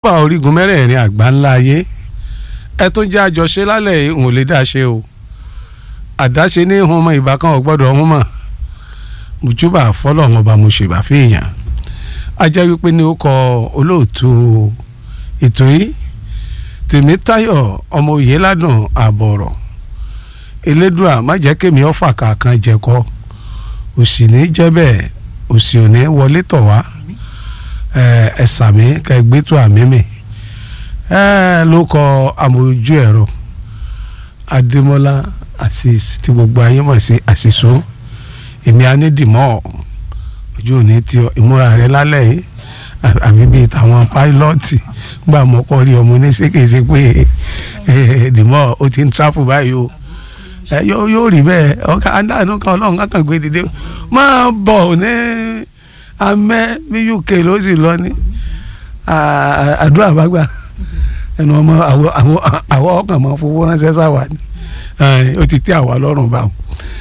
mojúbà orígun mẹ́rẹ̀ẹ̀rin àgbà ńlá ayé ẹ tún jẹ́ àjọṣe lálẹ́ ìhùn ò lè dá ṣe o àdáṣe ní ìhun ọmọ ìbá kan ò gbọ́dọ̀ ọ̀hún mọ̀ mojúbà fọlọ́run ọba mo ṣèbà fèèyàn ajá wípé ní ó kọ olóòtú ètò yìí tèmítáyọ̀ ọmọ òye ládùn àbọ̀rọ̀ elédùà má jẹ́ kémi ọ̀fà kankan jẹ̀kọ́ òsì ní jẹ́ bẹ́ẹ̀ òsì ò ní wọlé tọ̀ wá ẹ sàmí ká ẹ gbẹ́tọ̀ àmì mi ẹ ló kọ amójú ẹ̀rọ adémọ́lá àṣìṣ tí gbogbo ayé mọ̀ sí àṣìṣó èmi anídìmọ́ ojú òní tí ìmúra rẹ lálẹ́ yìí àbí bíi tàwọn páílọ́ọ̀tì gbà mọ́kọ́ rí ọmọ oníṣèkèsè pé dìmọ́ ó ti ń tráfù báyìí o yóò yóò rí bẹ́ẹ̀ ọ̀ka adáàánú kan ọlọ́run kankan gbé dìde máa bọ̀ ní amẹ́ bí uk ló sì lọ ní àdúrà bá gbà ẹnu ọmọ àwọ ọkàn máa fowó ránṣẹ́ sáwà ni ó ti tẹ́ àwa lọ́rùn báwọn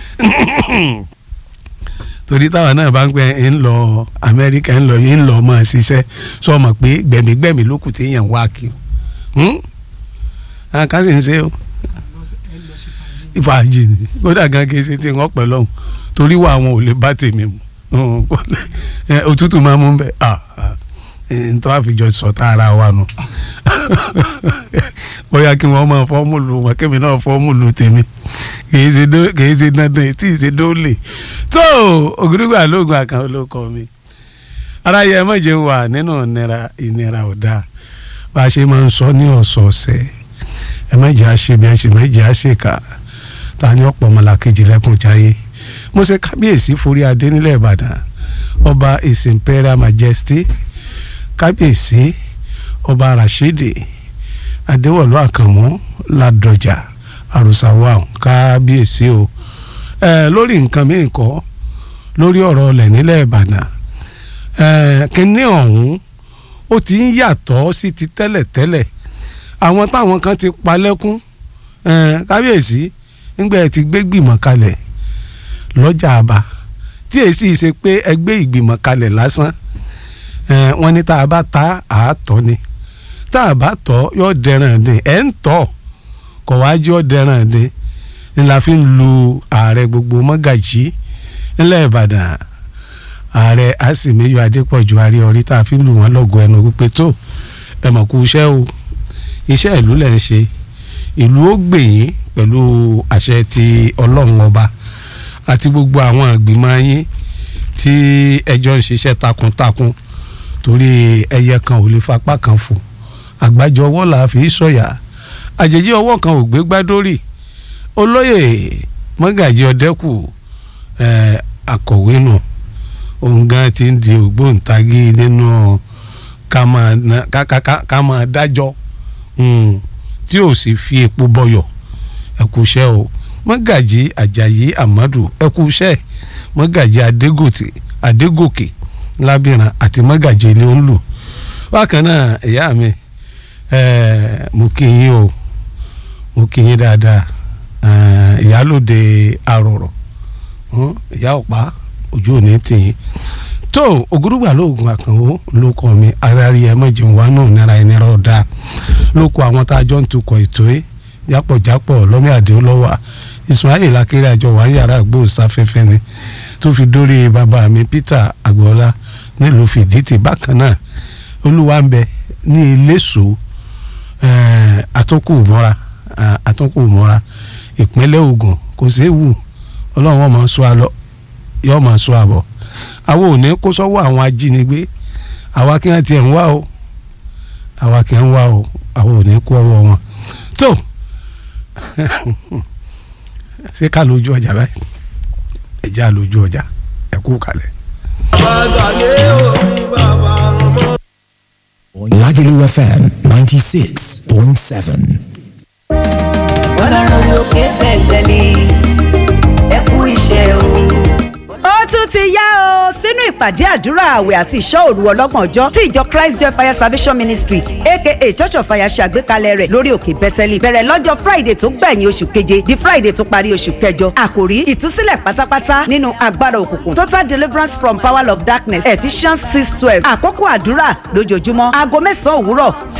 torí táwa náà bá ń pẹ́ ń lọ amẹ́ríkà ń lọ yìí ń lọ máa ṣiṣẹ́ sọ ma pé gbẹ̀mígbẹ̀mí ló kù téèyàn wá kí o ká sì ń ṣe o ìfàjì ni kódà gan kì í ṣe tí wọ́n pẹ̀ lọ́hùn torí wà àwọn ò lè bá tèmi mu òtútù máa mú bẹ́ẹ̀ ntọ́ àfijọ́ sọ̀tà ara wa nù bóyá kí wọ́n máa fọ́ọ̀mùlù wọn kémi náà fọ́ọ̀mùlù tèmi kìí ṣe dandan tí ì ṣe dóòlè tó ògùdùgbà lóògùn àkàn olóko mi aráyé ẹ mọ̀jẹ̀ wà nínú ìnira ìnira ọ̀dà bá a ṣe máa ń sọ ní ọ̀sọ̀ọ̀sẹ̀ ẹ mọ̀jẹ̀ àṣe bí ẹ ṣe mọ̀jẹ̀ àṣekà ta ni ọ̀pọ̀ ọmọlàkejì lẹ́kùn jáyé mo ṣe kábíyèsí forí adé nílẹ̀ ìbàdàn ọba his imperial majesty kábíyèsí ọba rashidi adéwọ̀lú àkànmú ládọjà àròsàwà kábíyèsí o ẹ lórí nǹkan míì kọ́ lórí ọ̀rọ̀ ọlẹ̀ nílẹ̀ ìbàdàn ẹ kínní ọ̀hún ó ti ń yàtọ̀ sí ti tẹ́lẹ̀tẹ́lẹ̀ àwọn táwọn kan ti palẹ́kún ẹ kábíyèsí nígbà ẹ ti gbé gbìmọ̀ kalẹ̀ lọ́jà àbá tí èsì ṣe pé ẹgbẹ́ ìgbìmọ̀ kalẹ̀ lásán wọ́n ní tá a bá ta àátọ́ ni tá a bá tọ́ yóò dẹran dín ẹ̀ ń tọ́ kọ̀ wá jọ́ dẹran dín ni la fi ń lu ààrẹ gbogbo mọ́gàjì ńlẹ̀ ìbàdàn ààrẹ àsìmẹ́yọ adépọ̀jù àrí ọ̀rí tá a fi ń lù wọ́n lọ́gọ̀ ẹnu wípé tó ẹ mọ̀ kú iṣẹ́ o iṣẹ́ ìlú lẹ̀ ń ṣe ìlú ó gbèyìn pẹ̀lú àṣẹ ti ọlọ́run ọba àti gbogbo àwọn ìgbìmọ̀ yín tí ẹjọ́ ń ṣiṣẹ́ takuntakun torí ẹyẹ kan ò lè fapá kan fò àgbájọ ọwọ́ là á fi sọ̀yà àjèjì ọwọ́ kan ò gbé gbádórì olóyè mọ́gàjì ọ̀dẹ́kù akọ̀wé nù òun gan ti ń di ògbóǹtagì nínú ká máa dájọ́ tí ò sì fi epo bọyọ̀ ẹ̀kúṣẹ́ o mọ́gàjì àjàyí àmọ́dù ẹ̀kúṣẹ́ mọ́gàjì adégòkè adégòkè lábìrán àti mọ́gàjì ni ó ń lò bákan náà ìyá mi mo kí yín o mo kí yín dáadáa ìyálòde àròrọ̀ ìyá ọ̀pá ojú òní tìyín tó ògúrúgbà lóògùn àkànwó ló kọ mi aráàlú ẹ mọ̀jẹ̀ wà náà náírà ẹni rọ̀ dáa ló kọ àwọn tá a jọ ń tukọ̀ ètò yìí jápọ̀jápọ̀ lọ́mí àdéhùlọ́wà Ismail akéré àjọ wà ń yàrá àgbóhùnsáfẹ́fẹ́ ni tó fi dórí bàbá mi Peter agboola nílùú fìdítì bákan náà olúwa ń bẹ ní iléṣò àtúnkù mọ́ra àtúnkù mọ́ra ìpínlẹ̀ Ògùn kò séwu ọlọ́run ọmọ sọ àlọ́ yọ ọmọ sọ àbọ̀ àwọn ò ní kó sọ́wọ́ àwọn ajínigbé àwa kí wọ́n tiẹ̀ ń wá o àwa kì í ń wá o àwọn ò ní kó ọwọ́ wọn tó ṣé ká lójú ọjà báyìí ẹ̀já lójú ọjà ẹ kú kalẹ̀. Lagelu FM 96.7. ọlọ́run lókè bẹ̀tẹ̀lì ẹ kú iṣẹ́ o. ó tún ti yá o sínú ìpàdé àdúrà àwẹ̀ àti ìṣọ́ òru ọlọ́gbọ̀n ọjọ́ tí ìjọ Christ Joy Fire Salvation Ministry aka Church of Fire ṣe àgbékalẹ̀ rẹ̀ lórí òkè bẹ́tẹ́lì bẹ̀rẹ̀ lọ́jọ́ Friday tó gbẹ̀yìn oṣù keje di Friday tó parí oṣù kẹjọ àkòrí ìtúsílẹ̀ pátápátá nínú agbára òkùnkùn total deliverance from power of darkness Ephesians six twelve àkókò àdúrà lójoojúmọ́ aago mẹ́sàn-án òwúrọ̀